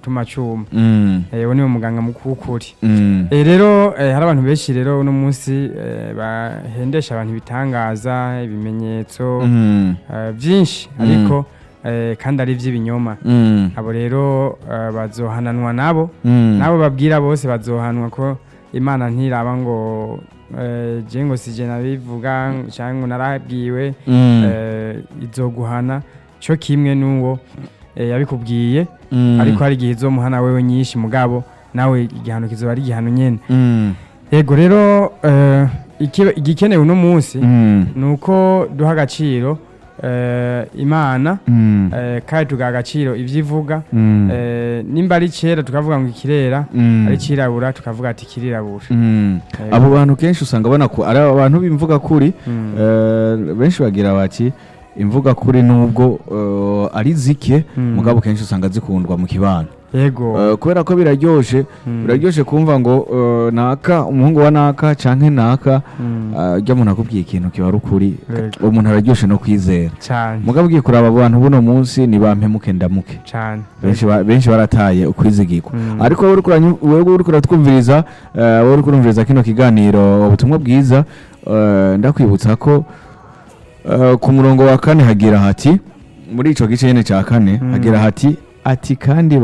gutuma cuma Mm. Eh, uwo niwe muganga mukuru w'ukuri Mm. Eh, rero eh, hari abantu benshi rero uno munsi eh, bahendesha abantu ibitangaza ibimenyetso Mm. eh, byinshi Mm. ariko eh, kandi ari iby'ibinyoma Mm. abo rero eh, bazohananwa nabo Mm. nabo babwira bose bazohanwa ko imana ntiraba ngo eh, je ngo sije nabivuga cyangwa ngo narabwiwe Mm. eh, izoguhana cyo kimwe n'uwo eh, yabikubwiye Mm. ariko hari igihe izomuhana wewe nyinshi mugabo nawe igihano kizoba ari igihano nyene Mm. yego rero eh, iki- igikenewe uno munsi Mm. ni uko duha agaciro eh, imana Mm. eh, kandi tugaha agaciro ibyo ivuga Mm. eh, nimba ari kera tukavuga ngo ikirera Mm. ari kirabura tukavuga ati kirirabura Mm. Yego. abo bantu kenshi usanga ubona ko ari abantu b'imvuga kuri Mm. eh, benshi bagira bati imvuga kuri nubwo eh, ari zike Mm. mugabo kenshi usanga zikundwa mu kibano yego Eh, kubera ko biraryoshe Mm. biraryoshe kumva ngo eh, naka umuhungu wa naka canke naka Mm. eh, ujya umuntu akubwiye ikintu kiba ari ukuri Yego. umuntu araryoshe no kwizera cyane mugabo ugiye kuraba abo bantu buno munsi ni bampemuke ndamuke cyane benshi ba- benshi barataye ukwizigirwa Mm. ariko wowe uriko uranyu- wowe uriko uratwumviriza eh, wowe uriko urumviriza kino kiganiro ubutumwa bwiza eh, ndakwibutsa ko eh, ku murongo wa kane hagira hati muri ico gice nyene ca kane Mm. hagira hati ati kandi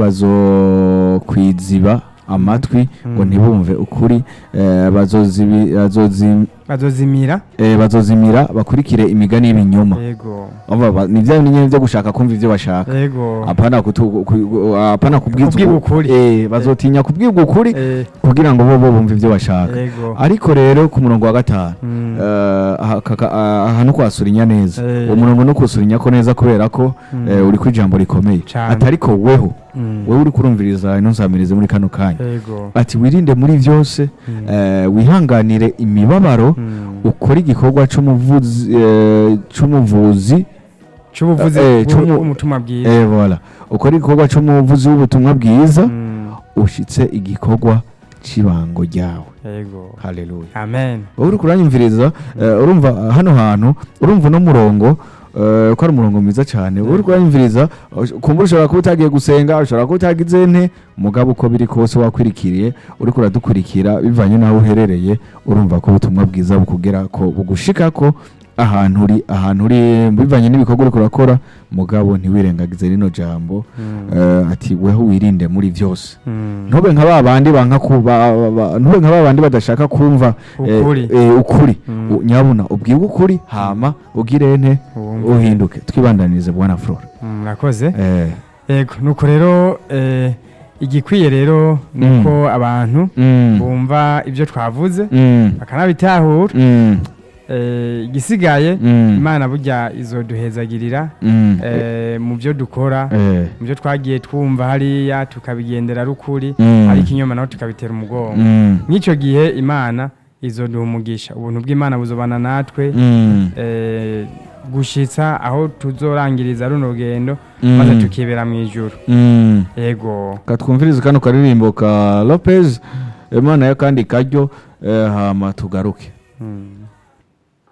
bazokwiziba amatwi ngo Mm. ntibumve ukuri eh, bazozibi- bazozi- bazozimira eh, bazozimira bakurikire imigani y'ibinyoma yego Urumva ba- ni vya nyene vyo gushaka kumva ivyo bashaka yego apana kutu- ku- apana kubwiza Kubwirwa uku- ukuri. eh bazotinya kubwirwa ukuri Eh, kugira ngo bo bo bumve ivyo bashaka yego ariko rero ku murongo wa gatanu Mm. eh, aha kaka- ah, aha no kwasurinya neza Eh. uwo murongo no kusurinya ko neza kubera ko Mm. eh, uri ku ijambo rikomeye Cane. atariko weho Mm. wewe uri kurumviriza ino nsamirize muri kano kanya yego ati wirinde muri vyose Mm. eh, wihanganire imibabaro Mm. ukore igikorwa c'umuvuzi eh, c'umuvuzi cy'ubuvuzi Eh, c'umu- bw'umutima bwiza eh voilà ukore igikorwa c'umuvuzi w'ubutumwa bwiza Mm. ushitse igikorwa c'ibango ryawe yego haleluya amen wowe uri kuranyumviriza eh, urumva uh, hano hantu urumva uno murongo eh, ko ari umurongo mwiza cyane wowe uri kuranyumviriza ush- kumbura ushobora kuba utagiye gusenga ushobora kuba utagize nte mugabo uko biri kose wakwirikiriye uri kuradukurikira bivanye n'aho uherereye urumva ko ubutumwa bwiza bukugera ko bugushika ko ahantu uri ahantu uri bivanye n'ibikorwa uri kurakora mugabo ntiwirengagize rino jambo Mm. eh, ati weho wirinde muri byose Mm. ntube nka ba bandi banka ku ba- ba- ba- ntube nka ba bandi badashaka kumva eh, Ukuri. eh, ukuri Mm. U- nyabuna ubwirwe ukuri hama ugire nte Uwumve. uhinduke twibandanirize bwana flora Mm, murakoze eh, yego nuko rero eh, igikwiye rero ni Mm. uko abantu mm, bumva ibyo twavuze mm, bakanabitahura mm, Eh, igisigaye mm, imana burya izoduhezagirira mm, eh, mu byo dukora eh, mu byo twagiye twumva hariya tukabigendera rukuri mm, ariko inyuma naho tukabitera umugongo mm, nk'icyo gihe imana izoduha umugisha ubuntu bw'imana buzobana natwe mm, eh, gushitsa aho tuzorangiriza runo rugendo mm, maze tukibera mu ijuru mm. yego katwumvirize kano karirimbo ka lopez imana ya kandi karyo eh, hama tugaruke Mm.